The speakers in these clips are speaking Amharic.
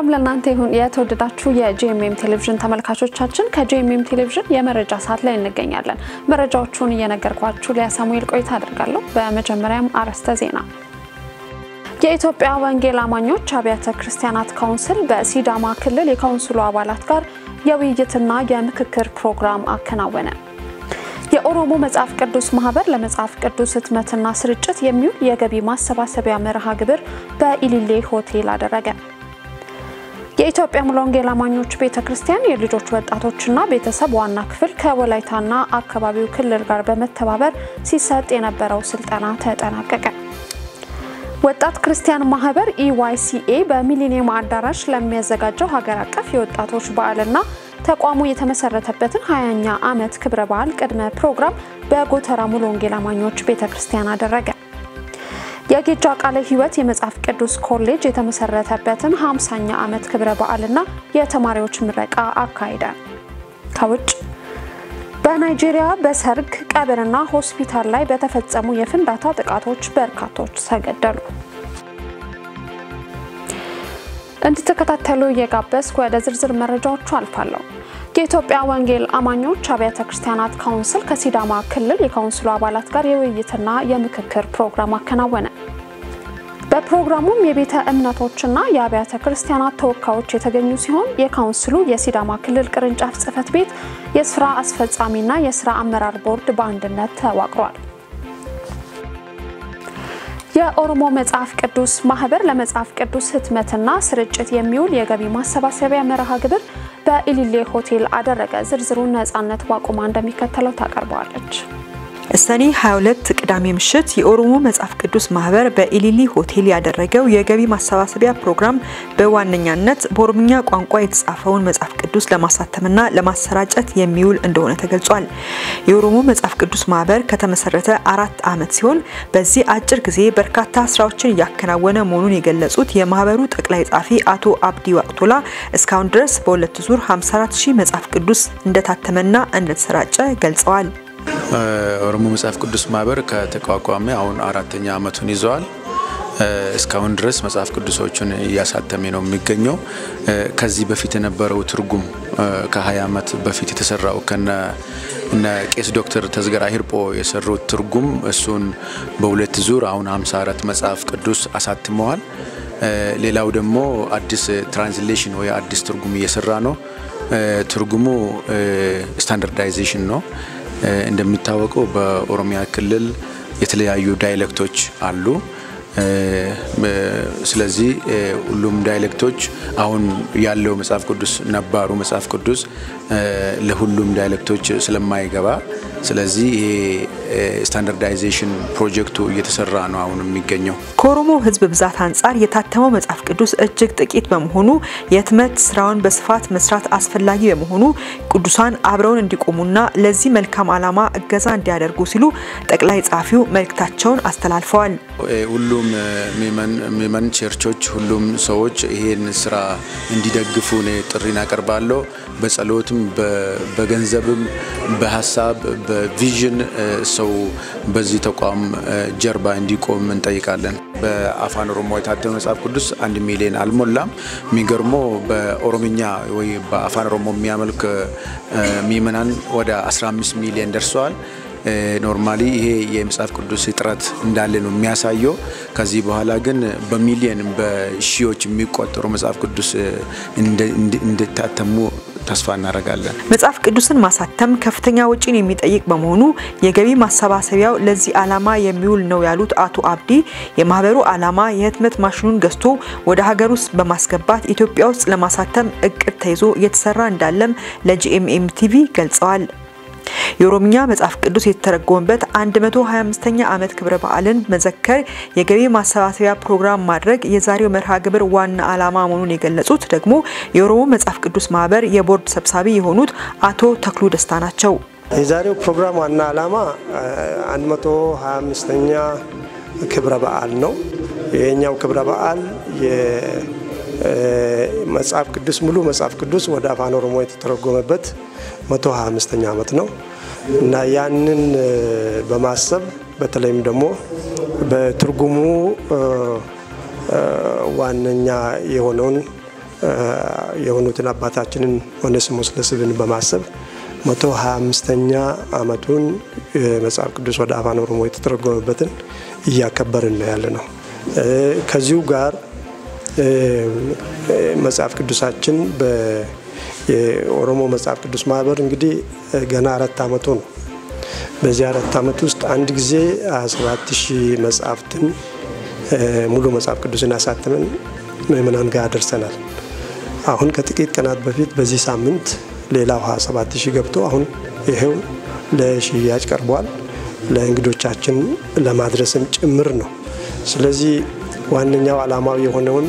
ለእናንተ ይሁን የተወደዳችሁ የጂኤምኤም ቴሌቪዥን ተመልካቾቻችን፣ ከጂኤምኤም ቴሌቪዥን የመረጃ ሰዓት ላይ እንገኛለን። መረጃዎቹን እየነገርኳችሁ ሊያ ሳሙኤል ቆይታ አድርጋለሁ። በመጀመሪያም አርዕስተ ዜና። የኢትዮጵያ ወንጌል አማኞች አብያተ ክርስቲያናት ካውንስል በሲዳማ ክልል የካውንስሉ አባላት ጋር የውይይትና የምክክር ፕሮግራም አከናወነ። የኦሮሞ መጽሐፍ ቅዱስ ማህበር ለመጽሐፍ ቅዱስ ህትመትና ስርጭት የሚውል የገቢ ማሰባሰቢያ መርሃ ግብር በኢሊሌ ሆቴል አደረገ። የኢትዮጵያ ሙሉ ወንጌል አማኞች ቤተ ክርስቲያን የልጆች ወጣቶችና ቤተሰብ ዋና ክፍል ከወላይታና አካባቢው ክልል ጋር በመተባበር ሲሰጥ የነበረው ስልጠና ተጠናቀቀ። ወጣት ክርስቲያን ማህበር ኢዋይሲኤ በሚሊኒየም አዳራሽ ለሚያዘጋጀው ሀገር አቀፍ የወጣቶች በዓልና ተቋሙ የተመሰረተበትን 20ኛ ዓመት ክብረ በዓል ቅድመ ፕሮግራም በጎተራ ሙሉ ወንጌል አማኞች ቤተ ክርስቲያን አደረገ። የጌጃ ቃለ ሕይወት የመጽሐፍ ቅዱስ ኮሌጅ የተመሰረተበትን 50ኛ ዓመት ክብረ በዓልና የተማሪዎች ምረቃ አካሄደ። ከውጭ በናይጄሪያ በሰርግ ቀብርና ሆስፒታል ላይ በተፈጸሙ የፍንዳታ ጥቃቶች በርካቶች ተገደሉ። እንድትከታተሉ እየጋበዝኩ ወደ ዝርዝር መረጃዎቹ አልፋለሁ። የኢትዮጵያ ወንጌል አማኞች አብያተ ክርስቲያናት ካውንስል ከሲዳማ ክልል የካውንስሉ አባላት ጋር የውይይትና የምክክር ፕሮግራም አከናወነ። በፕሮግራሙም የቤተ እምነቶችና የአብያተ ክርስቲያናት ተወካዮች የተገኙ ሲሆን የካውንስሉ የሲዳማ ክልል ቅርንጫፍ ጽሕፈት ቤት የስራ አስፈጻሚና የስራ አመራር ቦርድ በአንድነት ተዋቅሯል። የኦሮሞ መጽሐፍ ቅዱስ ማህበር ለመጽሐፍ ቅዱስ ህትመትና ስርጭት የሚውል የገቢ ማሰባሰቢያ መርሃ ግብር በኢሊሌ ሆቴል አደረገ። ዝርዝሩን ነጻነት ዋቁማ እንደሚከተለው ታቀርበዋለች። ሰኔ 22 ቅዳሜ ምሽት የኦሮሞ መጽሐፍ ቅዱስ ማህበር በኢሊሊ ሆቴል ያደረገው የገቢ ማሰባሰቢያ ፕሮግራም በዋነኛነት በኦሮምኛ ቋንቋ የተጻፈውን መጽሐፍ ቅዱስ ለማሳተምና ለማሰራጨት የሚውል እንደሆነ ተገልጿል። የኦሮሞ መጽሐፍ ቅዱስ ማህበር ከተመሰረተ አራት ዓመት ሲሆን በዚህ አጭር ጊዜ በርካታ ስራዎችን እያከናወነ መሆኑን የገለጹት የማህበሩ ጠቅላይ ጻፊ አቶ አብዲ ዋቅቶላ እስካሁን ድረስ በሁለት ዙር 54 ሺህ መጽሐፍ ቅዱስ እንደታተመና እንደተሰራጨ ገልጸዋል። ኦሮሞ መጽሐፍ ቅዱስ ማህበር ከተቋቋመ አሁን አራተኛ ዓመቱን ይዘዋል። እስካሁን ድረስ መጽሐፍ ቅዱሶቹን እያሳተመ ነው የሚገኘው። ከዚህ በፊት የነበረው ትርጉም ከ20 ዓመት በፊት የተሰራው ከነ እነ ቄስ ዶክተር ተዝገራ ሂርጶ የሰሩት ትርጉም እሱን በሁለት ዙር አሁን 54 መጽሐፍ ቅዱስ አሳትመዋል። ሌላው ደግሞ አዲስ ትራንስሌሽን ወይ አዲስ ትርጉም እየሰራ ነው። ትርጉሙ ስታንዳርዳይዜሽን ነው። እንደሚታወቀው በኦሮሚያ ክልል የተለያዩ ዳይሌክቶች አሉ። ስለዚህ ሁሉም ዳይሌክቶች አሁን ያለው መጽሐፍ ቅዱስ ነባሩ መጽሐፍ ቅዱስ ለሁሉም ዳይሌክቶች ስለማይገባ ስለዚህ ይሄ ስታንዳርዳይዜሽን ፕሮጀክቱ እየተሰራ ነው አሁን የሚገኘው። ከኦሮሞ ሕዝብ ብዛት አንጻር የታተመው መጽሐፍ ቅዱስ እጅግ ጥቂት በመሆኑ የህትመት ስራውን በስፋት መስራት አስፈላጊ በመሆኑ ቅዱሳን አብረውን እንዲቆሙና ለዚህ መልካም ዓላማ እገዛ እንዲያደርጉ ሲሉ ጠቅላይ ጸሐፊው መልእክታቸውን አስተላልፈዋል። ሁሉም ሚመን ቸርቾች፣ ሁሉም ሰዎች ይሄን ስራ እንዲደግፉ እኔ ጥሪን አቀርባለሁ። በጸሎትም በገንዘብም በሀሳብ በቪዥን ሰው በዚህ ተቋም ጀርባ እንዲቆም እንጠይቃለን። በአፋን ኦሮሞ የታተመ መጽሐፍ ቅዱስ አንድ ሚሊዮን አልሞላም። የሚገርመው በኦሮምኛ ወይ በአፋን ኦሮሞ የሚያመልክ ምዕመናን ወደ 15 ሚሊዮን ደርሰዋል። ኖርማሊ ይሄ የመጽሐፍ ቅዱስ እጥረት እንዳለ ነው የሚያሳየው። ከዚህ በኋላ ግን በሚሊየን በሺዎች የሚቆጠሩ መጽሐፍ ቅዱስ እንዲታተሙ ተስፋ እናደርጋለን። መጽሐፍ ቅዱስን ማሳተም ከፍተኛ ወጪን የሚጠይቅ በመሆኑ የገቢ ማሰባሰቢያው ለዚህ ዓላማ የሚውል ነው ያሉት አቶ አብዲ የማህበሩ ዓላማ የህትመት ማሽኑን ገዝቶ ወደ ሀገር ውስጥ በማስገባት ኢትዮጵያ ውስጥ ለማሳተም እቅድ ተይዞ እየተሰራ እንዳለም ለጂኤምኤም ቲቪ ገልጸዋል። የኦሮምኛ መጽሐፍ ቅዱስ የተተረጎመበት 125ኛ ዓመት ክብረ በዓልን መዘከር የገቢ ማሰባሰቢያ ፕሮግራም ማድረግ የዛሬው መርሃ ግብር ዋና ዓላማ መሆኑን የገለጹት ደግሞ የኦሮሞ መጽሐፍ ቅዱስ ማህበር የቦርድ ሰብሳቢ የሆኑት አቶ ተክሉ ደስታ ናቸው። የዛሬው ፕሮግራም ዋና ዓላማ 125ኛ ክብረ በዓል ነው። ይሄኛው ክብረ በዓል መጽሐፍ ቅዱስ ሙሉ መጽሐፍ ቅዱስ ወደ አፋን ኦሮሞ የተተረጎመበት 125ኛ ዓመት ነው እና ያንን በማሰብ በተለይም ደግሞ በትርጉሙ ዋነኛ የሆነውን የሆኑትን አባታችንን ኦኔሲሞስ ለስብን በማሰብ መቶ ሀያ አምስተኛ ዓመቱን መጽሐፍ ቅዱስ ወደ አፋን ኦሮሞ የተተረጎመበትን እያከበርን ነው ያለ ነው። ከዚሁ ጋር መጽሐፍ ቅዱሳችን የኦሮሞ መጽሐፍ ቅዱስ ማህበር እንግዲህ ገና አራት ዓመቱ ነው። በዚህ አራት ዓመት ውስጥ አንድ ጊዜ 27 ሺህ መጽሐፍትን ሙሉ መጽሐፍ ቅዱስን አሳትመን ምእመናን ጋር ደርሰናል። አሁን ከጥቂት ቀናት በፊት በዚህ ሳምንት ሌላው 27 ሺህ ገብቶ አሁን ይሄው ለሽያጭ ቀርቧል። ለእንግዶቻችን ለማድረስም ጭምር ነው። ስለዚህ ዋነኛው ዓላማው የሆነውን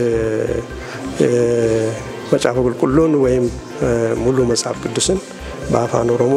መጽሐፈ ቁልቁሉን ወይም ሙሉ መጽሐፍ ቅዱስን በአፋን ኦሮሞ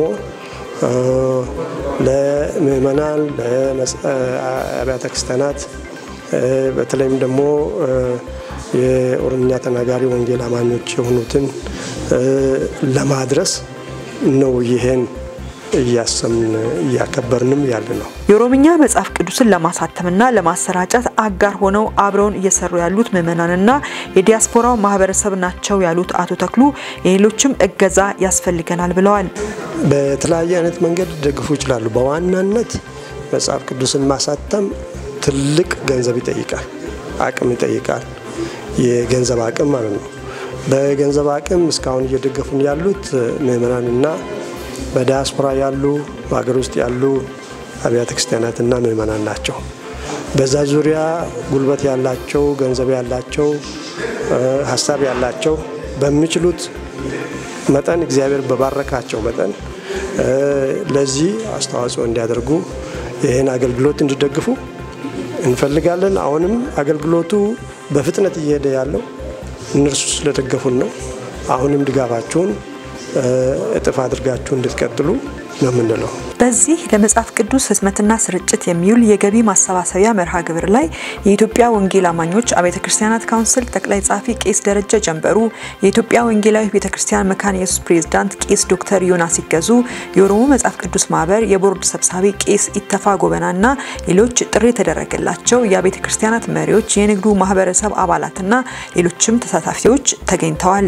ለምእመናን፣ ለአብያተ ክርስቲያናት በተለይም ደግሞ የኦሮምኛ ተናጋሪ ወንጌል አማኞች የሆኑትን ለማድረስ ነው ይሄን እያሰምን እያከበርንም ያለ ነው። የኦሮምኛ መጽሐፍ ቅዱስን ለማሳተምና ለማሰራጨት አጋር ሆነው አብረውን እየሰሩ ያሉት ምዕመናንና የዲያስፖራው ማህበረሰብ ናቸው ያሉት አቶ ተክሉ የሌሎችም እገዛ ያስፈልገናል ብለዋል። በተለያየ አይነት መንገድ ሊደግፉ ይችላሉ። በዋናነት መጽሐፍ ቅዱስን ማሳተም ትልቅ ገንዘብ ይጠይቃል፣ አቅም ይጠይቃል። የገንዘብ አቅም ማለት ነው። በገንዘብ አቅም እስካሁን እየደገፉን ያሉት ምዕመናንና በዲያስፖራ ያሉ በሀገር ውስጥ ያሉ አብያተ ክርስቲያናትና ምዕመናን ናቸው። በዛ ዙሪያ ጉልበት ያላቸው፣ ገንዘብ ያላቸው፣ ሀሳብ ያላቸው በሚችሉት መጠን እግዚአብሔር በባረካቸው መጠን ለዚህ አስተዋጽኦ እንዲያደርጉ ይህን አገልግሎት እንዲደግፉ እንፈልጋለን። አሁንም አገልግሎቱ በፍጥነት እየሄደ ያለው እነርሱ ስለደገፉን ነው። አሁንም ድጋፋችሁን እጥፍ አድርጋችሁ እንድትቀጥሉ ነው የምንለው። በዚህ ለመጽሐፍ ቅዱስ ህትመትና ስርጭት የሚውል የገቢ ማሰባሰቢያ መርሃ ግብር ላይ የኢትዮጵያ ወንጌል አማኞች አብያተ ክርስቲያናት ካውንስል ጠቅላይ ጸሐፊ ቄስ ደረጀ ጀንበሩ፣ የኢትዮጵያ ወንጌላዊ ቤተ ክርስቲያን መካነ ኢየሱስ ፕሬዝዳንት ቄስ ዶክተር ዮናስ ሲገዙ፣ የኦሮሞ መጽሐፍ ቅዱስ ማህበር የቦርድ ሰብሳቢ ቄስ ኢተፋ ጎበናና ሌሎች ጥሪ የተደረገላቸው የአብያተ ክርስቲያናት መሪዎች፣ የንግዱ ማህበረሰብ አባላትና ሌሎችም ተሳታፊዎች ተገኝተዋል።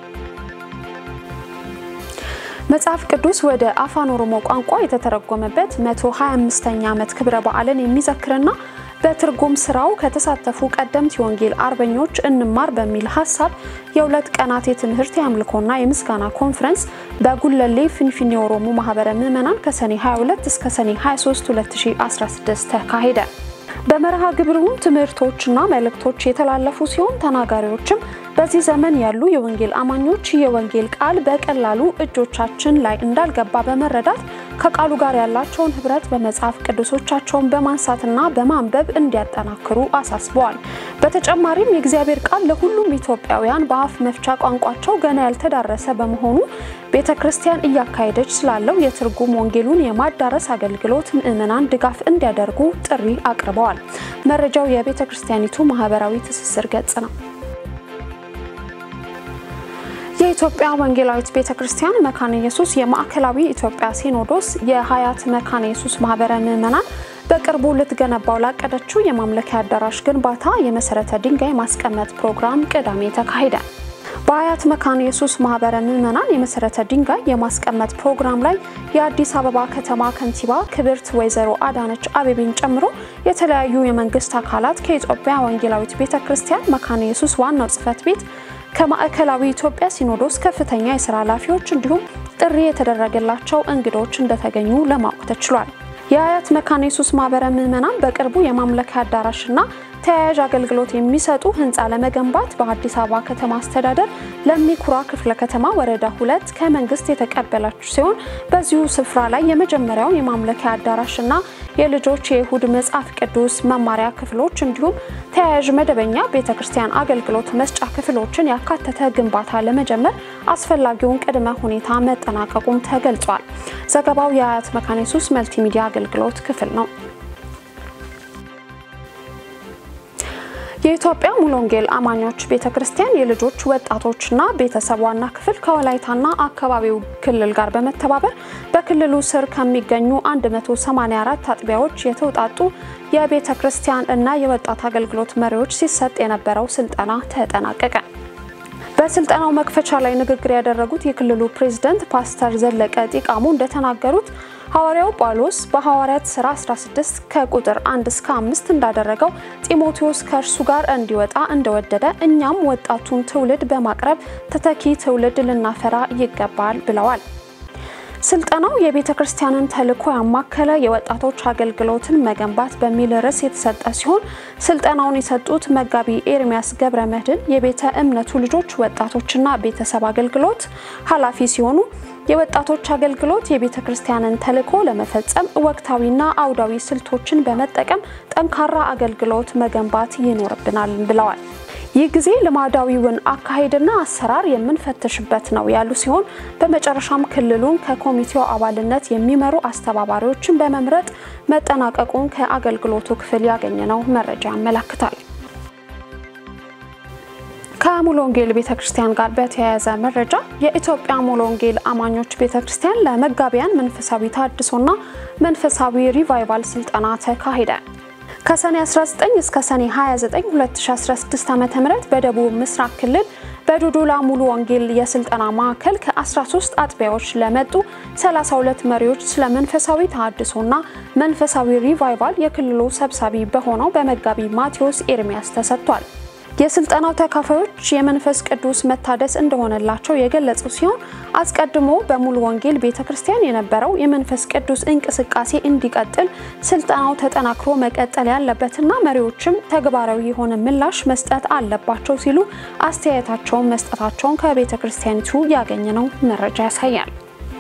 መጽሐፍ ቅዱስ ወደ አፋን ኦሮሞ ቋንቋ የተተረጎመበት 125ኛ ዓመት ክብረ በዓልን የሚዘክርና በትርጉም ስራው ከተሳተፉ ቀደምት የወንጌል አርበኞች እንማር በሚል ሀሳብ የሁለት ቀናት የትምህርት የአምልኮና የምስጋና ኮንፈረንስ በጉለሌ ፊንፊኔ ኦሮሞ ማህበረ ምዕመናን ከሰኔ 22 እስከ ሰኔ 23 2016 ተካሄደ። በመርሃ ግብሩም ትምህርቶችና መልእክቶች የተላለፉ ሲሆን ተናጋሪዎችም በዚህ ዘመን ያሉ የወንጌል አማኞች የወንጌል ቃል በቀላሉ እጆቻችን ላይ እንዳልገባ በመረዳት ከቃሉ ጋር ያላቸውን ህብረት በመጽሐፍ ቅዱሶቻቸውን በማንሳትና በማንበብ እንዲያጠናክሩ አሳስበዋል። በተጨማሪም የእግዚአብሔር ቃል ለሁሉም ኢትዮጵያውያን በአፍ መፍቻ ቋንቋቸው ገና ያልተዳረሰ በመሆኑ ቤተ ክርስቲያን እያካሄደች ስላለው የትርጉም ወንጌሉን የማዳረስ አገልግሎት ምዕመናን ድጋፍ እንዲያደርጉ ጥሪ አቅርበዋል። መረጃው የቤተ ክርስቲያኒቱ ማህበራዊ ትስስር ገጽ ነው። የኢትዮጵያ ወንጌላዊት ቤተ ክርስቲያን መካነ ኢየሱስ የማዕከላዊ ኢትዮጵያ ሲኖዶስ የሀያት መካነ ኢየሱስ ማህበረ ምዕመናን በቅርቡ ልትገነባው ላቀደችው የማምለኪያ አዳራሽ ግንባታ የመሰረተ ድንጋይ ማስቀመጥ ፕሮግራም ቅዳሜ ተካሄደ። በሀያት መካነ ኢየሱስ ማህበረ ምዕመናን የመሰረተ ድንጋይ የማስቀመጥ ፕሮግራም ላይ የአዲስ አበባ ከተማ ከንቲባ ክብርት ወይዘሮ አዳነች አቤቤን ጨምሮ የተለያዩ የመንግስት አካላት ከኢትዮጵያ ወንጌላዊት ቤተ ክርስቲያን መካነ ኢየሱስ ዋናው ጽህፈት ቤት ከማዕከላዊ ኢትዮጵያ ሲኖዶስ ከፍተኛ የስራ ኃላፊዎች እንዲሁም ጥሪ የተደረገላቸው እንግዶች እንደተገኙ ለማወቅ ተችሏል። የአያት መካነ ኢየሱስ ማህበረ ምዕመናን በቅርቡ የማምለኪያ አዳራሽና ተያያዥ አገልግሎት የሚሰጡ ህንፃ ለመገንባት በአዲስ አበባ ከተማ አስተዳደር ለሚኩራ ክፍለ ከተማ ወረዳ ሁለት ከመንግስት የተቀበላችሁ ሲሆን በዚሁ ስፍራ ላይ የመጀመሪያውን የማምለኪያ አዳራሽና የልጆች የይሁድ መጽሐፍ ቅዱስ መማሪያ ክፍሎች እንዲሁም ተያያዥ መደበኛ ቤተ ክርስቲያን አገልግሎት መስጫ ክፍሎችን ያካተተ ግንባታ ለመጀመር አስፈላጊውን ቅድመ ሁኔታ መጠናቀቁም ተገልጿል። ዘገባው የአያት መካነ ኢየሱስ መልቲሚዲያ አገልግሎት ክፍል ነው። የኢትዮጵያ ሙሉ ወንጌል አማኞች ቤተ ክርስቲያን የልጆች ወጣቶችና ቤተሰብ ዋና ክፍል ከወላይታና አካባቢው ክልል ጋር በመተባበር በክልሉ ስር ከሚገኙ 184 አጥቢያዎች የተውጣጡ የቤተ ክርስቲያን እና የወጣት አገልግሎት መሪዎች ሲሰጥ የነበረው ስልጠና ተጠናቀቀ። በስልጠናው መክፈቻ ላይ ንግግር ያደረጉት የክልሉ ፕሬዝደንት ፓስተር ዘለቀ ጢቃሙ እንደተናገሩት ሐዋርያው ጳውሎስ በሐዋርያት ሥራ 16 ከቁጥር 1 እስከ 5 እንዳደረገው ጢሞቴዎስ ከእርሱ ጋር እንዲወጣ እንደወደደ እኛም ወጣቱን ትውልድ በማቅረብ ተተኪ ትውልድ ልናፈራ ይገባል ብለዋል። ስልጠናው የቤተ ክርስቲያንን ተልዕኮ ያማከለ የወጣቶች አገልግሎትን መገንባት በሚል ርዕስ የተሰጠ ሲሆን ስልጠናውን የሰጡት መጋቢ ኤርሚያስ ገብረ መድህን የቤተ እምነቱ ልጆች ወጣቶችና ቤተሰብ አገልግሎት ኃላፊ ሲሆኑ የወጣቶች አገልግሎት የቤተ ክርስቲያንን ተልዕኮ ለመፈጸም ወቅታዊና አውዳዊ ስልቶችን በመጠቀም ጠንካራ አገልግሎት መገንባት ይኖርብናል ብለዋል። ይህ ጊዜ ልማዳዊውን አካሄድና አሰራር የምንፈትሽበት ነው ያሉ ሲሆን በመጨረሻም ክልሉን ከኮሚቴው አባልነት የሚመሩ አስተባባሪዎችን በመምረጥ መጠናቀቁን ከአገልግሎቱ ክፍል ያገኘነው መረጃ ያመለክታል። ከሙሉ ወንጌል ቤተ ክርስቲያን ጋር በተያያዘ መረጃ የኢትዮጵያ ሙሉ ወንጌል አማኞች ቤተ ክርስቲያን ለመጋቢያን መንፈሳዊ ታድሶና መንፈሳዊ ሪቫይቫል ስልጠና ተካሄደ። ከሰኔ 19 እስከ ሰኔ 29 2016 ዓ.ም በደቡብ ምስራቅ ክልል በዱዱላ ሙሉ ወንጌል የስልጠና ማዕከል ከ13 አጥቢያዎች ለመጡ 32 መሪዎች ስለ መንፈሳዊ ተሃድሶና መንፈሳዊ ሪቫይቫል የክልሉ ሰብሳቢ በሆነው በመጋቢ ማቴዎስ ኤርሚያስ ተሰጥቷል። የስልጠናው ተካፋዮች የመንፈስ ቅዱስ መታደስ እንደሆነላቸው የገለጹ ሲሆን አስቀድሞ በሙሉ ወንጌል ቤተ ክርስቲያን የነበረው የመንፈስ ቅዱስ እንቅስቃሴ እንዲቀጥል ስልጠናው ተጠናክሮ መቀጠል ያለበትና መሪዎችም ተግባራዊ የሆነ ምላሽ መስጠት አለባቸው ሲሉ አስተያየታቸውን መስጠታቸውን ከቤተ ክርስቲያኒቱ ያገኘነው መረጃ ያሳያል።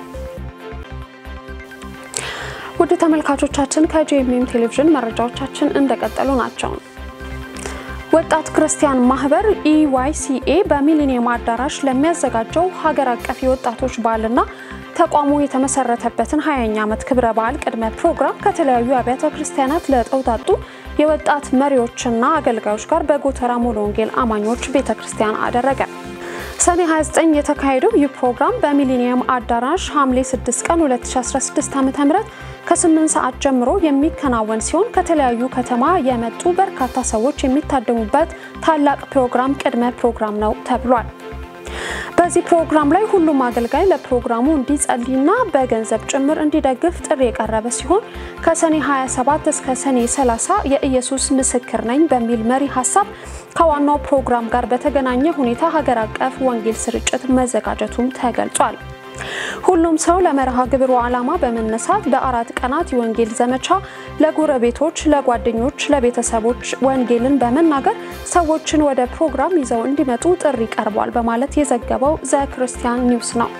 ውድ ተመልካቾቻችን ከጂኤምኤም ቴሌቪዥን መረጃዎቻችን እንደቀጠሉ ናቸው። ወጣት ክርስቲያን ማህበር ኢዋይሲኤ በሚሊኒየም አዳራሽ ለሚያዘጋጀው ሀገር አቀፍ የወጣቶች በዓልና ተቋሙ የተመሰረተበትን 20ኛ ዓመት ክብረ በዓል ቅድመ ፕሮግራም ከተለያዩ አብያተ ክርስቲያናት ለተውጣጡ የወጣት መሪዎችና አገልጋዮች ጋር በጎተራ ሙሉ ወንጌል አማኞች ቤተ ክርስቲያን አደረገ። ሰኔ 29 የተካሄደው ይህ ፕሮግራም በሚሊኒየም አዳራሽ ሐምሌ 6 ቀን 2016 ዓ.ም ከ8 ሰዓት ጀምሮ የሚከናወን ሲሆን ከተለያዩ ከተማ የመጡ በርካታ ሰዎች የሚታደሙበት ታላቅ ፕሮግራም ቅድመ ፕሮግራም ነው ተብሏል። በዚህ ፕሮግራም ላይ ሁሉም አገልጋይ ለፕሮግራሙ እንዲጸልይና በገንዘብ ጭምር እንዲደግፍ ጥሪ የቀረበ ሲሆን ከሰኔ 27 እስከ ሰኔ 30 የኢየሱስ ምስክር ነኝ በሚል መሪ ሀሳብ ከዋናው ፕሮግራም ጋር በተገናኘ ሁኔታ ሀገር አቀፍ ወንጌል ስርጭት መዘጋጀቱም ተገልጿል። ሁሉም ሰው ለመርሃ ግብሩ ዓላማ በመነሳት በአራት ቀናት የወንጌል ዘመቻ ለጎረቤቶች፣ ለጓደኞች፣ ለቤተሰቦች ወንጌልን በመናገር ሰዎችን ወደ ፕሮግራም ይዘው እንዲመጡ ጥሪ ቀርቧል በማለት የዘገበው ዘ ክርስቲያን ኒውስ ነው።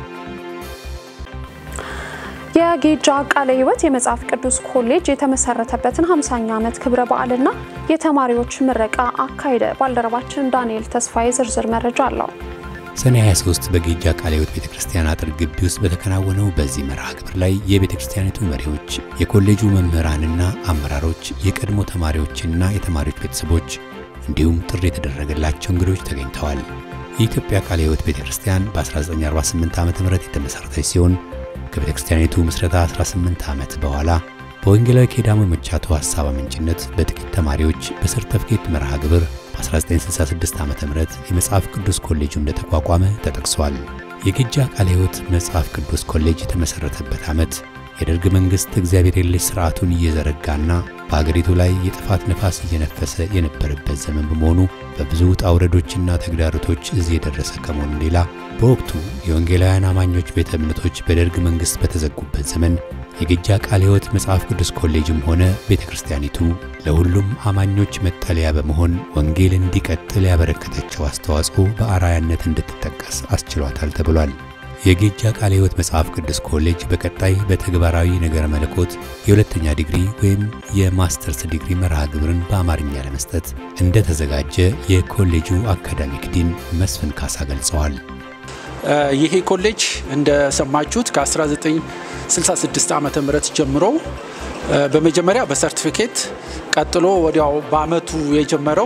የጌጃ ቃለ ሕይወት የመጽሐፍ ቅዱስ ኮሌጅ የተመሰረተበትን 50ኛ ዓመት ክብረ በዓልና የተማሪዎች ምረቃ አካሄደ። ባልደረባችን ዳንኤል ተስፋዬ ዝርዝር መረጃ አለው። ሰኔ 23 በጌጃ ቃለ ሕይወት ቤተ ክርስቲያን አጥር ግቢ ውስጥ በተከናወነው በዚህ መርሃ ግብር ላይ የቤተ ክርስቲያኒቱ መሪዎች፣ የኮሌጁ መምህራንና አመራሮች፣ የቀድሞ ተማሪዎችና የተማሪዎች ቤተሰቦች እንዲሁም ጥሪ የተደረገላቸው እንግዶች ተገኝተዋል። የኢትዮጵያ ቃለ ሕይወት ቤተ ክርስቲያን በ1948 ዓ ም የተመሠረተች ሲሆን ከቤተ ክርስቲያኒቱ ምስረታ 18 ዓመት በኋላ በወንጌላዊ ኬዳሞ መቻቶ ሐሳብ አመንጭነት በጥቂት ተማሪዎች በሰርተፍኬት መርሃ ግብር በ1966 ዓ ም የመጽሐፍ ቅዱስ ኮሌጁ እንደተቋቋመ ተጠቅሷል። የጌጃ ቃለ ሕይወት መጽሐፍ ቅዱስ ኮሌጅ የተመሠረተበት ዓመት የደርግ መንግሥት እግዚአብሔር የለሽ ሥርዓቱን እየዘረጋና በአገሪቱ ላይ የጥፋት ነፋስ እየነፈሰ የነበረበት ዘመን በመሆኑ በብዙ ውጣ ውረዶችና ተግዳሮቶች እዚህ የደረሰ ከመሆኑ ሌላ በወቅቱ የወንጌላውያን አማኞች ቤተ እምነቶች በደርግ መንግሥት በተዘጉበት ዘመን የጌጃ ቃለ ሕይወት መጽሐፍ ቅዱስ ኮሌጅም ሆነ ቤተ ክርስቲያኒቱ ለሁሉም አማኞች መጠለያ በመሆን ወንጌል እንዲቀጥል ያበረከተችው አስተዋጽኦ በአርአያነት እንድትጠቀስ አስችሏታል ተብሏል። የጌጃ ቃለ ሕይወት መጽሐፍ ቅዱስ ኮሌጅ በቀጣይ በተግባራዊ ነገረ መለኮት የሁለተኛ ዲግሪ ወይም የማስተርስ ዲግሪ መርሃ ግብርን በአማርኛ ለመስጠት እንደተዘጋጀ የኮሌጁ አካዳሚክ ዲን መስፍን ካሳ ገልጸዋል። ይሄ ኮሌጅ እንደሰማችሁት ከ1966 ዓ ም ጀምሮ በመጀመሪያ በሰርቲፊኬት ቀጥሎ ወዲያው በአመቱ የጀመረው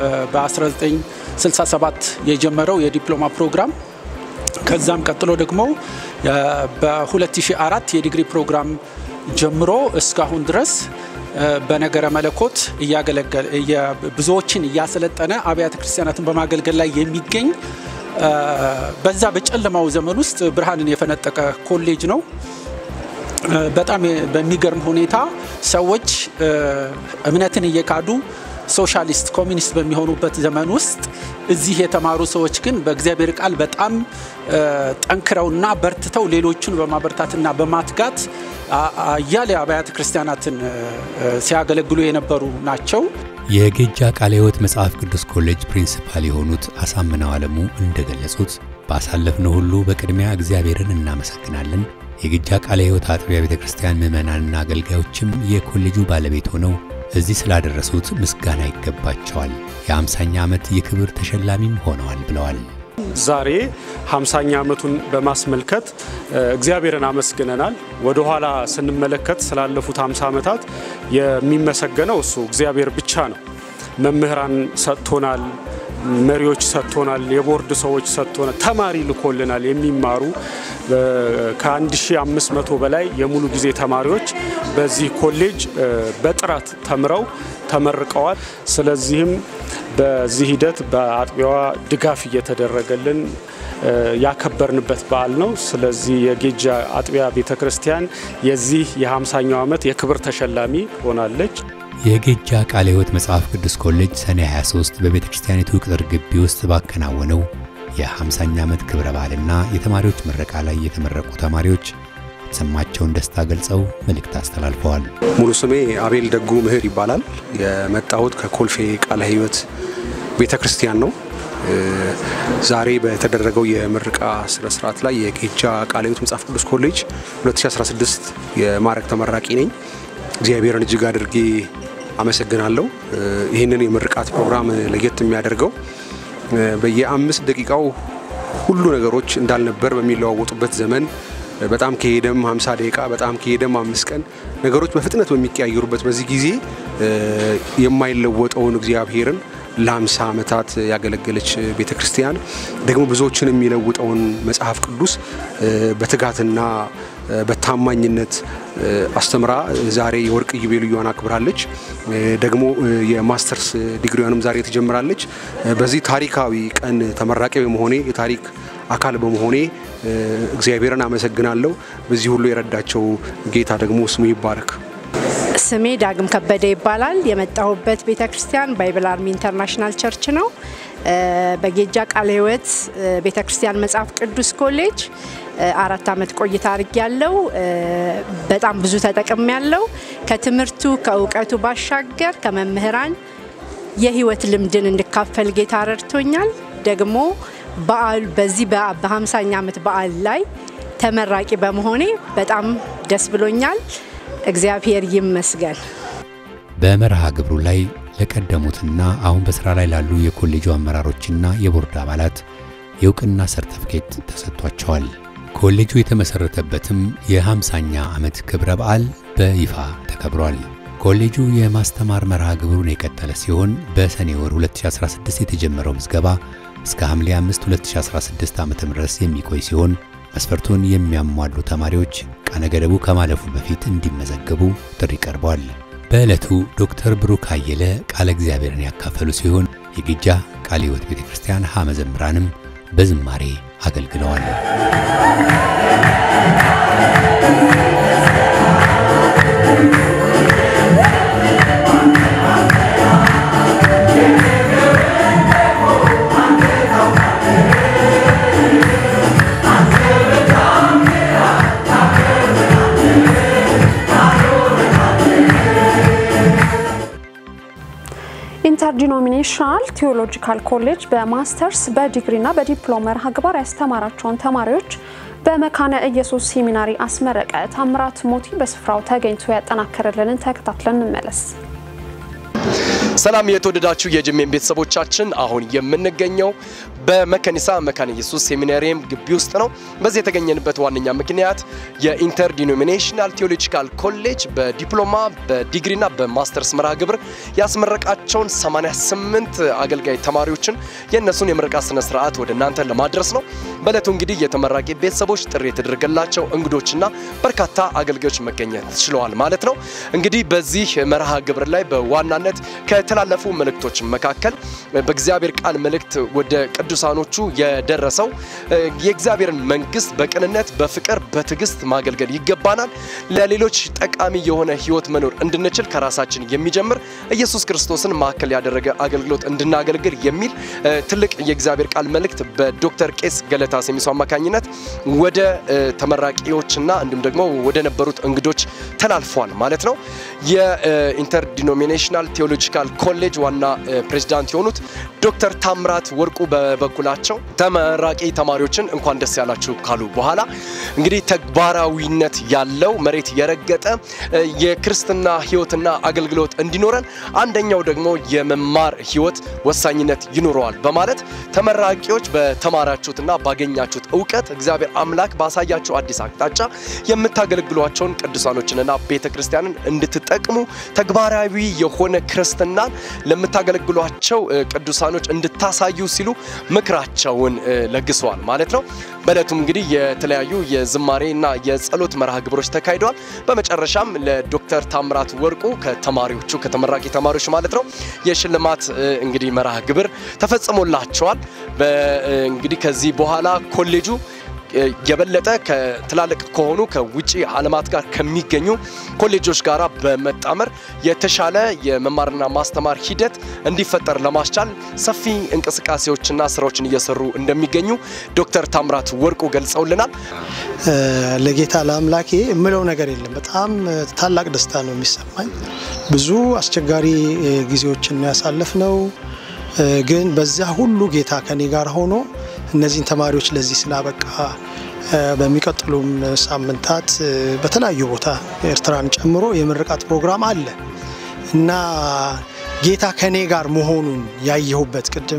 በ1967 የጀመረው የዲፕሎማ ፕሮግራም ከዛም ቀጥሎ ደግሞ በ2004 የዲግሪ ፕሮግራም ጀምሮ እስካሁን ድረስ በነገረ መለኮት እያገለገለ ብዙዎችን እያሰለጠነ አብያተ ክርስቲያናትን በማገልገል ላይ የሚገኝ በዛ በጨለማው ዘመን ውስጥ ብርሃንን የፈነጠቀ ኮሌጅ ነው። በጣም በሚገርም ሁኔታ ሰዎች እምነትን እየካዱ ሶሻሊስት ኮሚኒስት በሚሆኑበት ዘመን ውስጥ እዚህ የተማሩ ሰዎች ግን በእግዚአብሔር ቃል በጣም ጠንክረውና በርትተው ሌሎቹን በማበርታትና በማትጋት አያሌ አብያተ ክርስቲያናትን ሲያገለግሉ የነበሩ ናቸው። የጌጃ ቃለ ሕይወት መጽሐፍ ቅዱስ ኮሌጅ ፕሪንሲፓል የሆኑት አሳምነው አለሙ እንደገለጹት ባሳለፍነው ሁሉ በቅድሚያ እግዚአብሔርን እናመሰግናለን። የጌጃ ቃለ ሕይወት አጥቢያ ቤተ ክርስቲያን ምዕመናንና አገልጋዮችም የኮሌጁ ባለቤት ሆነው እዚህ ስላደረሱት ምስጋና ይገባቸዋል። የአምሳኛ ዓመት የክብር ተሸላሚም ሆነዋል ብለዋል። ዛሬ 50ኛ ዓመቱን በማስመልከት እግዚአብሔርን አመስግነናል። ወደ ኋላ ስንመለከት ስላለፉት 50 ዓመታት የሚመሰገነው እሱ እግዚአብሔር ብቻ ነው። መምህራን ሰጥቶናል፣ መሪዎች ሰጥቶናል፣ የቦርድ ሰዎች ሰጥቶናል፣ ተማሪ ልኮልናል። የሚማሩ ከ1500 በላይ የሙሉ ጊዜ ተማሪዎች በዚህ ኮሌጅ በጥራት ተምረው ተመርቀዋል። ስለዚህም በዚህ ሂደት በአጥቢያዋ ድጋፍ እየተደረገልን ያከበርንበት በዓል ነው። ስለዚህ የጌጃ አጥቢያ ቤተ ክርስቲያን የዚህ የ50ኛው ዓመት የክብር ተሸላሚ ሆናለች። የጌጃ ቃለ ሕይወት መጽሐፍ ቅዱስ ኮሌጅ ሰኔ 23 በቤተ ክርስቲያኒቱ ቅጥር ግቢ ውስጥ ባከናወነው የ50ኛ ዓመት ክብረ በዓልና የተማሪዎች ምረቃ ላይ የተመረቁ ተማሪዎች የተሰማቸውን ደስታ ገልጸው መልእክት አስተላልፈዋል። ሙሉ ስሜ አቤል ደጉ ምህር ይባላል። የመጣሁት ከኮልፌ ቃለ ሕይወት ቤተ ክርስቲያን ነው። ዛሬ በተደረገው የምረቃ ስነ ስርዓት ላይ የጌጃ ቃለ ሕይወት መጽሐፍ ቅዱስ ኮሌጅ 2016 የማዕረግ ተመራቂ ነኝ። እግዚአብሔርን እጅግ አድርጌ አመሰግናለሁ። ይህንን የምርቃት ፕሮግራም ለየት የሚያደርገው በየአምስት ደቂቃው ሁሉ ነገሮች እንዳልነበር በሚለዋወጡበት ዘመን በጣም ከሄደም 50 ደቂቃ በጣም ከሄደም አምስት ቀን ነገሮች በፍጥነት በሚቀያየሩበት በዚህ ጊዜ የማይለወጠውን እግዚአብሔርን ለ50 ዓመታት ያገለገለች ቤተ ክርስቲያን ደግሞ ብዙዎችን የሚለውጠውን መጽሐፍ ቅዱስ በትጋትና በታማኝነት አስተምራ ዛሬ የወርቅ ኢዮቤልዩዋን አክብራለች። ደግሞ የማስተርስ ዲግሪዋንም ዛሬ ትጀምራለች። በዚህ ታሪካዊ ቀን ተመራቂ በመሆኔ የታሪክ አካል በመሆኔ እግዚአብሔርን አመሰግናለሁ። በዚህ ሁሉ የረዳቸው ጌታ ደግሞ ስሙ ይባረክ። ስሜ ዳግም ከበደ ይባላል። የመጣሁበት ቤተ ክርስቲያን ባይብል አርሚ ኢንተርናሽናል ቸርች ነው። በጌጃ ቃለ ሕይወት ቤተ ክርስቲያን መጽሐፍ ቅዱስ ኮሌጅ አራት ዓመት ቆይታ አድርግ ያለው በጣም ብዙ ተጠቅም ያለው ከትምህርቱ ከእውቀቱ ባሻገር ከመምህራን የህይወት ልምድን እንድካፈል ጌታ ረድቶኛል። ደግሞ በዓሉ በዚህ በ50ኛ ዓመት በዓል ላይ ተመራቂ በመሆኔ በጣም ደስ ብሎኛል። እግዚአብሔር ይመስገን። በመርሃ ግብሩ ላይ ለቀደሙትና አሁን በሥራ ላይ ላሉ የኮሌጁ አመራሮችና የቦርድ አባላት የእውቅና ሰርተፍኬት ተሰጥቷቸዋል። ኮሌጁ የተመሠረተበትም የ50ኛ ዓመት ክብረ በዓል በይፋ ተከብሯል። ኮሌጁ የማስተማር መርሃ ግብሩን የቀጠለ ሲሆን በሰኔ ወር 2016 የተጀመረው ምዝገባ እስከ ሐምሌ 5 2016 ዓ.ም ድረስ የሚቆይ ሲሆን መስፈርቱን የሚያሟሉ ተማሪዎች ቀነ ገደቡ ከማለፉ በፊት እንዲመዘገቡ ጥሪ ቀርቧል። በዕለቱ ዶክተር ብሩክ አየለ ቃለ እግዚአብሔርን ያካፈሉ ሲሆን የጌጃ ቃለ ሕይወት ቤተ ክርስቲያን ሐ መዘምራንም በዝማሬ አገልግለዋል። ኢንተርዲኖሚኔሽናል ቴዎሎጂካል ኮሌጅ በማስተርስ በዲግሪና በዲፕሎማ መርሃ ግብር ያስተማራቸውን ተማሪዎች በመካነ ኢየሱስ ሴሚናሪ አስመረቀ። ታምራት ሞቲ በስፍራው ተገኝቶ ያጠናከረልንን ተከታትለን እንመለስ። ሰላም የተወደዳችሁ የጅሜን ቤተሰቦቻችን፣ አሁን የምንገኘው በመከኒሳ መካነ ኢየሱስ ሴሚናሪየም ግቢ ውስጥ ነው። በዚህ የተገኘንበት ዋነኛ ምክንያት የኢንተርዲኖሚኔሽናል ቴዎሎጂካል ኮሌጅ በዲፕሎማ በዲግሪና በማስተርስ መርሃ ግብር ያስመረቃቸውን 88 አገልጋይ ተማሪዎችን የእነሱን የምረቃ ስነ ስርዓት ወደ እናንተ ለማድረስ ነው። በእለቱ እንግዲህ የተመራቂ ቤተሰቦች ጥሪ የተደረገላቸው እንግዶችና በርካታ አገልጋዮች መገኘት ችለዋል ማለት ነው። እንግዲህ በዚህ መርሃ ግብር ላይ በዋናነት ከተላለፉ መልእክቶች መካከል በእግዚአብሔር ቃል መልእክት ወደ ቅዱስ ለቅዱሳኖቹ የደረሰው የእግዚአብሔርን መንግስት በቅንነት በፍቅር በትዕግስት ማገልገል ይገባናል። ለሌሎች ጠቃሚ የሆነ ህይወት መኖር እንድንችል ከራሳችን የሚጀምር ኢየሱስ ክርስቶስን ማዕከል ያደረገ አገልግሎት እንድናገልግል የሚል ትልቅ የእግዚአብሔር ቃል መልእክት በዶክተር ቄስ ገለታ ሴሚሶ አማካኝነት ወደ ተመራቂዎችና እንዲሁም ደግሞ ወደ ነበሩት እንግዶች ተላልፏል ማለት ነው። የኢንተርዲኖሚኔሽናል ቴዎሎጂካል ኮሌጅ ዋና ፕሬዚዳንት የሆኑት ዶክተር ታምራት ወርቁ በበኩላቸው ተመራቂ ተማሪዎችን እንኳን ደስ ያላችሁ ካሉ በኋላ እንግዲህ ተግባራዊነት ያለው መሬት የረገጠ የክርስትና ህይወትና አገልግሎት እንዲኖረን አንደኛው ደግሞ የመማር ህይወት ወሳኝነት ይኖረዋል በማለት ተመራቂዎች በተማራችሁትና ባገኛችሁት እውቀት እግዚአብሔር አምላክ ባሳያችሁ አዲስ አቅጣጫ የምታገለግሏቸውን ቅዱሳኖችንና ቤተ ክርስቲያንን እንድትጠቅሙ ተግባራዊ የሆነ ክርስትናን ለምታገለግሏቸው ቅዱሳኖች እንድታሳዩ ሲሉ ምክራቸውን ለግሰዋል ማለት ነው። በእለቱም እንግዲህ የተለያዩ የዝማሬና የጸሎት መርሃ ግብሮች ተካሂደዋል። በመጨረሻም ለዶክተር ታምራት ወርቁ ከተማሪዎቹ ከተመራቂ ተማሪዎች ማለት ነው የሽልማት እንግዲህ መርሃ ግብር ተፈጽሞላቸዋል። እንግዲህ ከዚህ በኋላ ኮሌጁ የበለጠ ከትላልቅ ከሆኑ ከውጭ ዓለማት ጋር ከሚገኙ ኮሌጆች ጋር በመጣመር የተሻለ የመማርና ማስተማር ሂደት እንዲፈጠር ለማስቻል ሰፊ እንቅስቃሴዎችና ስራዎችን እየሰሩ እንደሚገኙ ዶክተር ታምራት ወርቁ ገልጸውልናል። ለጌታ ለአምላኬ የምለው ነገር የለም። በጣም ታላቅ ደስታ ነው የሚሰማኝ። ብዙ አስቸጋሪ ጊዜዎችን ያሳለፍ ነው ግን በዚያ ሁሉ ጌታ ከኔ ጋር ሆኖ እነዚህን ተማሪዎች ለዚህ ስላበቃ በሚቀጥሉም ሳምንታት በተለያዩ ቦታ ኤርትራን ጨምሮ የምርቃት ፕሮግራም አለ እና ጌታ ከኔ ጋር መሆኑን ያየሁበት ቅድም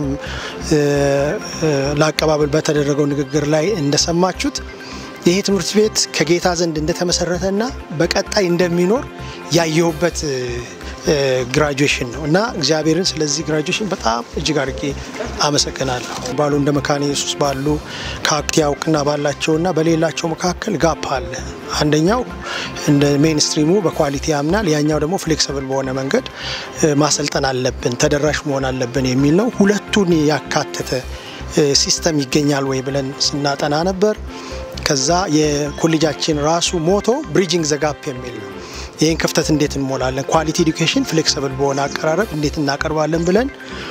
ለአቀባበል በተደረገው ንግግር ላይ እንደሰማችሁት ይሄ ትምህርት ቤት ከጌታ ዘንድ እንደተመሰረተና በቀጣይ እንደሚኖር ያየሁበት ግራጁዌሽን ነው እና እግዚአብሔርን ስለዚህ ግራጁዌሽን በጣም እጅግ አድርጌ አመሰግናለሁ። ባሉ እንደ መካነ ኢየሱስ ባሉ ከአክቲያ እውቅና ባላቸውና በሌላቸው መካከል ጋፕ አለ። አንደኛው እንደ ሜንስትሪሙ በኳሊቲ ያምናል፣ ያኛው ደግሞ ፍሌክሲብል በሆነ መንገድ ማሰልጠን አለብን፣ ተደራሽ መሆን አለብን የሚል ነው። ሁለቱን ያካተተ ሲስተም ይገኛል ወይ ብለን ስናጠና ነበር። ከዛ የኮሌጃችን ራሱ ሞቶ ብሪጅንግ ዘጋፕ የሚል ነው። ይህን ክፍተት እንዴት እንሞላለን፣ ኳሊቲ ኤዱኬሽን ፍሌክሲብል በሆነ አቀራረብ እንዴት እናቀርባለን ብለን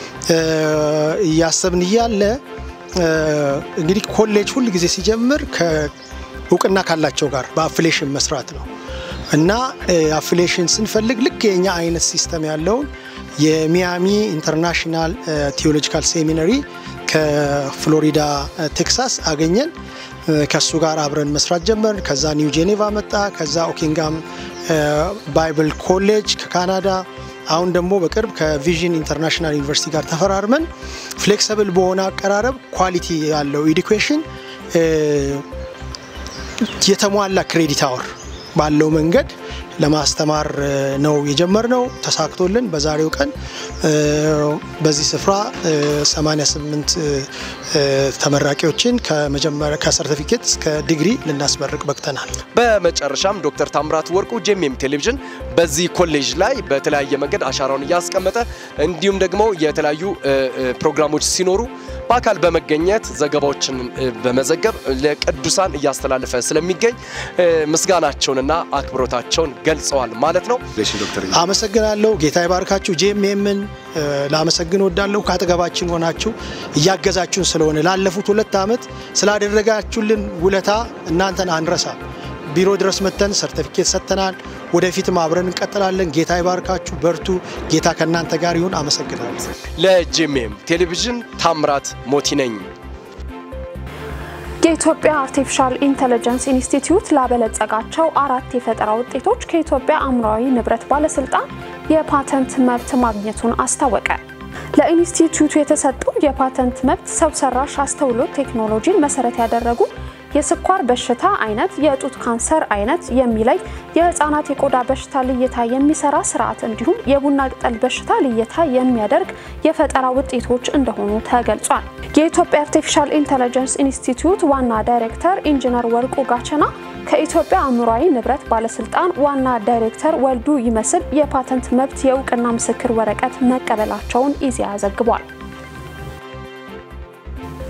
እያሰብን እያለ እንግዲህ ኮሌጅ ሁል ጊዜ ሲጀምር እውቅና ካላቸው ጋር በአፍሌሽን መስራት ነው እና አፍሌሽን ስንፈልግ ልክ የኛ አይነት ሲስተም ያለውን የሚያሚ ኢንተርናሽናል ቴዎሎጂካል ሴሚነሪ ከፍሎሪዳ ቴክሳስ አገኘን። ከሱ ጋር አብረን መስራት ጀመርን። ከዛ ኒው ጄኔቫ መጣ። ከዛ ኦኪንጋም ባይብል ኮሌጅ ከካናዳ አሁን ደግሞ በቅርብ ከቪዥን ኢንተርናሽናል ዩኒቨርሲቲ ጋር ተፈራርመን ፍሌክሲብል በሆነ አቀራረብ ኳሊቲ ያለው ኤዱኬሽን የተሟላ ክሬዲት አወር ባለው መንገድ ለማስተማር ነው የጀመርነው። ተሳክቶልን በዛሬው ቀን በዚህ ስፍራ 88 ተመራቂዎችን ከመጀመሪያ ከሰርቲፊኬት እስከ ዲግሪ ልናስመርቅ በቅተናል። በመጨረሻም ዶክተር ታምራት ወርቁ ጄኤምኤም ቴሌቪዥን በዚህ ኮሌጅ ላይ በተለያየ መንገድ አሻራውን እያስቀመጠ እንዲሁም ደግሞ የተለያዩ ፕሮግራሞች ሲኖሩ በአካል በመገኘት ዘገባዎችን በመዘገብ ለቅዱሳን እያስተላለፈ ስለሚገኝ ምስጋናቸውንና አክብሮታቸውን ገልጸዋል ማለት ነው። አመሰግናለሁ። ጌታ ይባርካችሁ። ጄኤምኤምን ላመሰግን ወዳለሁ። ከአጠገባችን ሆናችሁ እያገዛችሁን ስለሆነ ላለፉት ሁለት ዓመት ስላደረጋችሁልን ውለታ እናንተን አንረሳ። ቢሮ ድረስ መተን ሰርተፊኬት ሰጥተናል። ወደፊትም አብረን እንቀጥላለን። ጌታ ይባርካችሁ፣ በርቱ። ጌታ ከእናንተ ጋር ይሁን። አመሰግናለሁ። ለጄኤምኤም ቴሌቪዥን ታምራት ሞቲ ነኝ። የኢትዮጵያ አርቲፊሻል ኢንተለጀንስ ኢንስቲትዩት ላበለጸጋቸው አራት የፈጠራ ውጤቶች ከኢትዮጵያ አእምሯዊ ንብረት ባለስልጣን የፓተንት መብት ማግኘቱን አስታወቀ። ለኢንስቲትዩቱ የተሰጠው የፓተንት መብት ሰው ሰራሽ አስተውሎት ቴክኖሎጂን መሰረት ያደረጉ የስኳር በሽታ አይነት፣ የጡት ካንሰር አይነት የሚለይ የህፃናት የቆዳ በሽታ ልየታ የሚሰራ ስርዓት እንዲሁም የቡና ቅጠል በሽታ ልየታ የሚያደርግ የፈጠራ ውጤቶች እንደሆኑ ተገልጿል። የኢትዮጵያ አርቲፊሻል ኢንተለጀንስ ኢንስቲትዩት ዋና ዳይሬክተር ኢንጂነር ወርቁ ጋቸና ከኢትዮጵያ አእምሯዊ ንብረት ባለስልጣን ዋና ዳይሬክተር ወልዱ ይመስል የፓተንት መብት የእውቅና ምስክር ወረቀት መቀበላቸውን ኢዜአ ዘግቧል።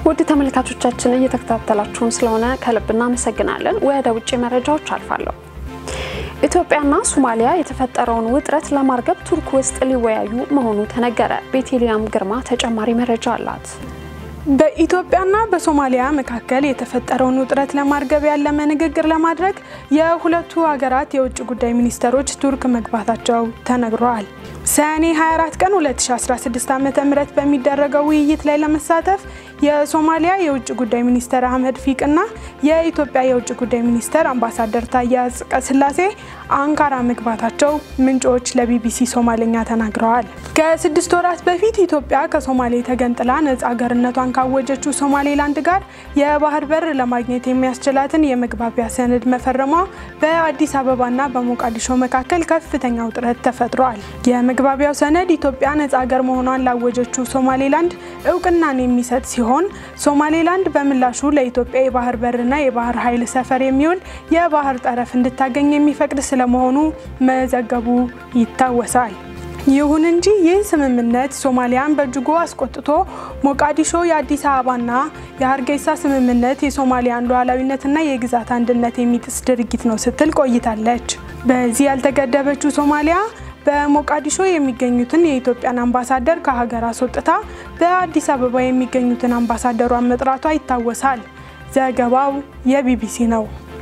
ውድ ተመልካቾቻችን እየተከታተላችሁን ስለሆነ ከልብ እናመሰግናለን። ወደ ውጭ መረጃዎች አልፋለሁ። ኢትዮጵያና ሶማሊያ የተፈጠረውን ውጥረት ለማርገብ ቱርክ ውስጥ ሊወያዩ መሆኑ ተነገረ። ቤቴልያም ግርማ ተጨማሪ መረጃ አላት። በኢትዮጵያና በሶማሊያ መካከል የተፈጠረውን ውጥረት ለማርገብ ያለመ ንግግር ለማድረግ የሁለቱ ሀገራት የውጭ ጉዳይ ሚኒስተሮች ቱርክ መግባታቸው ተነግሯል። ሰኔ 24 ቀን 2016 ዓ.ም በሚደረገው ውይይት ላይ ለመሳተፍ የሶማሊያ የውጭ ጉዳይ ሚኒስተር አህመድ ፊቅና የኢትዮጵያ የውጭ ጉዳይ ሚኒስተር አምባሳደር ታዬ አጽቀሥላሴ አንካራ መግባታቸው ምንጮች ለቢቢሲ ሶማሌኛ ተናግረዋል። ከስድስት ወራት በፊት ኢትዮጵያ ከሶማሌ ተገንጥላ ነጻ አገርነቷን ካወጀችው ሶማሌላንድ ጋር የባህር በር ለማግኘት የሚያስችላትን የመግባቢያ ሰነድ መፈረሟ በአዲስ አበባና በሞቃዲሾ መካከል ከፍተኛ ውጥረት ተፈጥሯል። የመግባቢያው ሰነድ ኢትዮጵያ ነጻ አገር መሆኗን ላወጀችው ሶማሌላንድ እውቅናን የሚሰጥ ሲሆን ሶማሌላንድ በምላሹ ለኢትዮጵያ የባህር በርና የባህር ኃይል ሰፈር የሚውል የባህር ጠረፍ እንድታገኝ የሚፈቅድ ስለመሆኑ መዘገቡ ይታወሳል። ይሁን እንጂ ይህ ስምምነት ሶማሊያን በእጅጉ አስቆጥቶ ሞቃዲሾ የአዲስ አበባና የሀርጌሳ ስምምነት የሶማሊያን ሉዓላዊነትና የግዛት አንድነት የሚጥስ ድርጊት ነው ስትል ቆይታለች። በዚህ ያልተገደበችው ሶማሊያ በሞቃዲሾ የሚገኙትን የኢትዮጵያን አምባሳደር ከሀገር አስወጥታ በአዲስ አበባ የሚገኙትን አምባሳደሯን መጥራቷ ይታወሳል። ዘገባው የቢቢሲ ነው።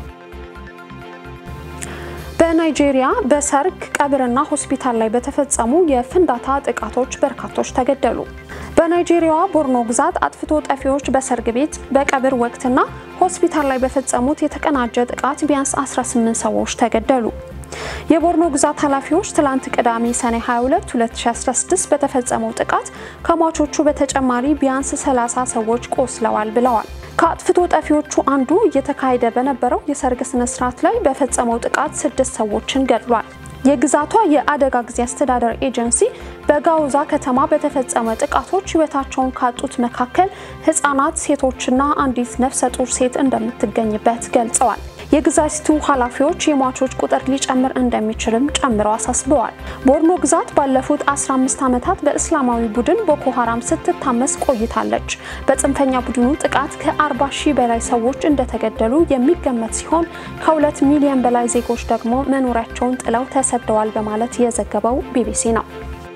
በናይጄሪያ በሰርግ ቀብርና ሆስፒታል ላይ በተፈጸሙ የፍንዳታ ጥቃቶች በርካቶች ተገደሉ። በናይጄሪያዋ ቦርኖ ግዛት አጥፍቶ ጠፊዎች በሰርግ ቤት በቀብር ወቅትና ሆስፒታል ላይ በፈጸሙት የተቀናጀ ጥቃት ቢያንስ 18 ሰዎች ተገደሉ። የቦርኖ ግዛት ኃላፊዎች ትላንት ቅዳሜ ሰኔ 22 2016 በተፈጸመው ጥቃት ከሟቾቹ በተጨማሪ ቢያንስ 30 ሰዎች ቆስለዋል ብለዋል። ከአጥፍቶ ጠፊዎቹ አንዱ እየተካሄደ በነበረው የሰርግ ስነ ስርዓት ላይ በፈጸመው ጥቃት ስድስት ሰዎችን ገድሏል። የግዛቷ የአደጋ ጊዜ አስተዳደር ኤጀንሲ በጋውዛ ከተማ በተፈጸመ ጥቃቶች ሕይወታቸውን ካጡት መካከል ህጻናት፣ ሴቶችና አንዲት ነፍሰ ጡር ሴት እንደምትገኝበት ገልጸዋል። የግዛቲቱ ኃላፊዎች የሟቾች ቁጥር ሊጨምር እንደሚችልም ጨምረው አሳስበዋል። ቦርኖ ግዛት ባለፉት 15 ዓመታት በእስላማዊ ቡድን ቦኮ ሀራም ስትታመስ ቆይታለች። በጽንፈኛ ቡድኑ ጥቃት ከ40 ሺህ በላይ ሰዎች እንደተገደሉ የሚገመት ሲሆን ከሁለት ሚሊዮን በላይ ዜጎች ደግሞ መኖሪያቸውን ጥለው ተሰደዋል በማለት የዘገበው ቢቢሲ ነው።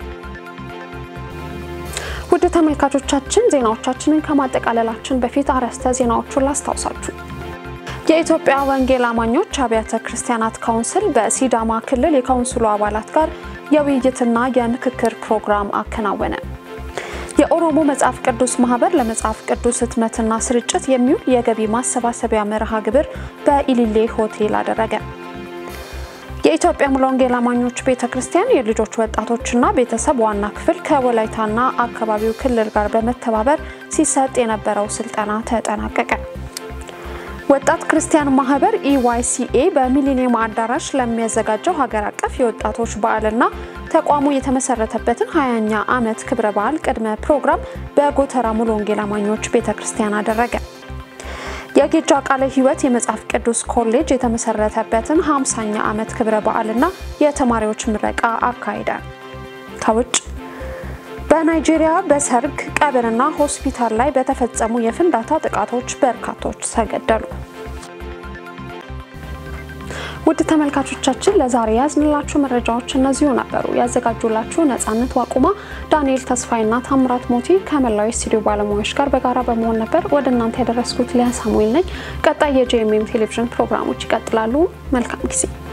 ውድ ተመልካቾቻችን ዜናዎቻችንን ከማጠቃለላችን በፊት አርዕስተ ዜናዎቹን ላስታውሳችሁ። የኢትዮጵያ ወንጌል አማኞች አብያተ ክርስቲያናት ካውንስል በሲዳማ ክልል የካውንስሉ አባላት ጋር የውይይትና የምክክር ፕሮግራም አከናወነ። የኦሮሞ መጽሐፍ ቅዱስ ማህበር ለመጽሐፍ ቅዱስ ህትመትና ስርጭት የሚውል የገቢ ማሰባሰቢያ መርሃ ግብር በኢሊሌ ሆቴል አደረገ። የኢትዮጵያ ሙሉ ወንጌል አማኞች ቤተ ክርስቲያን የልጆች ወጣቶችና ቤተሰብ ዋና ክፍል ከወላይታና አካባቢው ክልል ጋር በመተባበር ሲሰጥ የነበረው ስልጠና ተጠናቀቀ። ወጣት ክርስቲያን ማህበር ኢዋይሲኤ በሚሊኒየም አዳራሽ ለሚያዘጋጀው ሀገር አቀፍ የወጣቶች በዓልና ተቋሙ የተመሰረተበትን 20ኛ ዓመት ክብረ በዓል ቅድመ ፕሮግራም በጎተራ ሙሉ ወንጌል አማኞች ቤተ ክርስቲያን አደረገ። የጌጃ ቃለ ሕይወት የመጽሐፍ ቅዱስ ኮሌጅ የተመሰረተበትን 50ኛ ዓመት ክብረ በዓልና የተማሪዎች ምረቃ አካሂደ። ከውጭ በናይጄሪያ በሰርግ ቀብርና ሆስፒታል ላይ በተፈጸሙ የፍንዳታ ጥቃቶች በርካቶች ተገደሉ። ውድ ተመልካቾቻችን ለዛሬ ያዝንላችሁ መረጃዎች እነዚሁ ነበሩ። ያዘጋጁላችሁ ነጻነት ዋቁማ፣ ዳንኤል ተስፋይና ታምራት ሞቲ ከመላው ስቱዲዮ ባለሙያዎች ጋር በጋራ በመሆን ነበር ወደ እናንተ ያደረስኩት ሊያ ሳሙኤል ነኝ። ቀጣይ የጄኤምኤም ቴሌቪዥን ፕሮግራሞች ይቀጥላሉ። መልካም ጊዜ